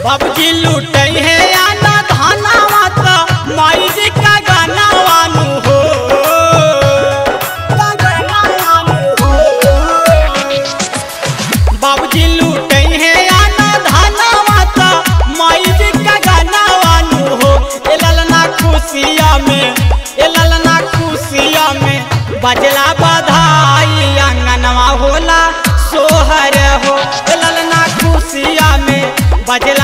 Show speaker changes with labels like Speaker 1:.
Speaker 1: बाबूजी लूटे है आना धानावा त माई जी का गाना वानु हो का गाना वानु हो बाबूजी लूटे है आना धानावा त माई जी का गाना वानु हो ए ललना खुशिया में ए ललना खुशिया में बजला बधाई आंगनवा होला सोहर हो ए ललना खुशिया में बजला